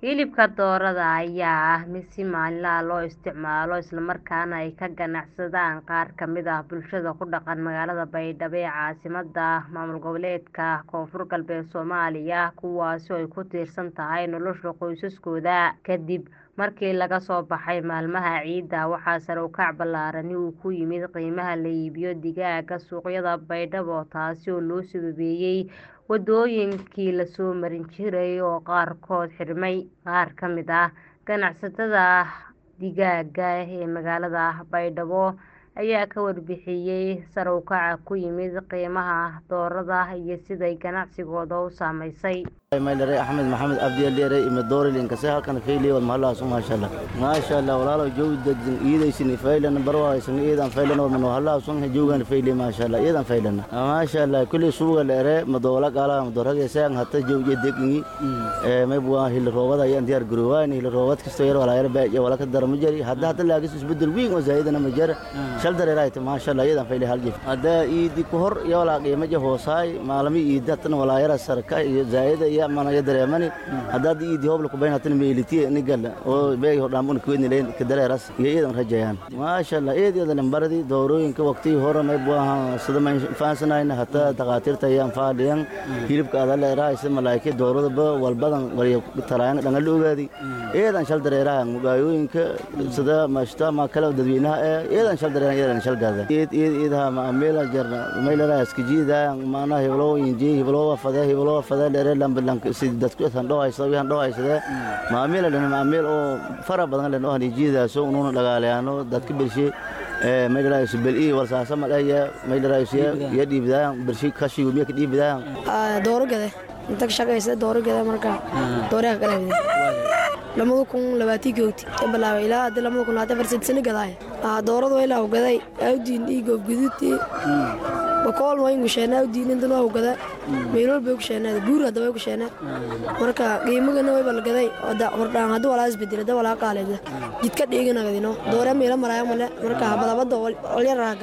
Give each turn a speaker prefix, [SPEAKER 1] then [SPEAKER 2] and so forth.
[SPEAKER 1] Hilibka doorada ayaa ah mid si maalinle ah loo isticmaalo isla markaana ay ka ganacsadaan qaar ka mid ah bulshada ku dhaqan magaalada Baydhabo ee caasimadda maamul goboleedka Koonfur Galbeed Soomaaliya kuwaas oo ay ku tiirsan tahay nolosha qoysaskooda. Ka dib markii laga soo baxay maalmaha ciida, waxaa sare u kac ballaaran uu ku yimid qiimaha la iibiyo digaagga suuqyada Baydhabo taasi oo loo sababeeyay waddooyinkii la soo marin jiray oo qaarkood xirmay. Qaar ka mid ah ganacsatada digaagga ee magaalada Baydhabo ayaa ka warbixiyay sare u kaca ku yimid qiimaha doorada iyo sida ay ganacsigooda u saameysay.
[SPEAKER 2] maydhare axmed maxamed abdi dheere ime doorilin kase halkan fayliyo wal mahallaasu maasha allah maasha allah walaalo joog degdeg iidaysin faylan barwaaysan iidan faylan wal mano hallaasun joogan fayli maasha allah iidan faylan maasha allah kulli suuga dheere madoola qaala madorage saan hatta joog degdeg ee may buwa hil roobada ayaan diyaar garowaan hil roobad kasto yar walaayar baaje wala ka darmo jari hadda hadda laagis isbedel weyn oo zaidana ma jar shal dareeraayta maasha allah iidan fayli hal jif hadda iidi ku hor iyo wala qiimo je hoosaay maalami iida tan walaayar sarka iyo zaida iyo mana ya dareemani haddaad iidi hobla ku bayn hatan meeliti nigal oo beey hodhaambun kuwedni leen ka dareeras iyo iidan rajayaan maasha allah eed iyo lambaradi doorooyinka waqtii hore may buaha sida ma faansanayna hata takhaatiirta ayaan faadhiyan hilibka ada leerahay sida malaa'ika dooradaba walbadan waliya talaayana dhangal ogaadi eedan shal dareeraha mugaayooyinka sida mashta ma kala dadweynaha ee eedan shal dareeraha eedan shal gaada eed eed eedaha ma ameela jarna meelera iskijiida maana heblo inji heblo fada heblo fada dheere lambalan dadku tan dhawaysa waxaan dhawaysada maameel lana maameel oo fara badan lana oo jiidaaso uuna dhagaaleeyano dadka bilshi ee meelaraayis beli walsaasa malaya meelaraayis ya dhiibdaan bilshi kashi umiya ka dhiibdaan
[SPEAKER 3] dooro gade inta ka shaqaysa dooro gade marka dooraha kala hide lamada kun labaatii googti ka bilaabay ilaa hadda lamada kun labaatan farsid sano gadaay dooradu ilaa u gaday awdiin ii goob guduudtii bakool waa ingu sheenaa awdiin intan waa u gada meelool bay ku sheenaa buur hadda way ku sheenaa marka qiimagana way bal gaday hordhaan hadda walaa isbedela da walaa qaaleeda jidka dhiigana gadino doore meelo maraayo male marka badabada olyaraha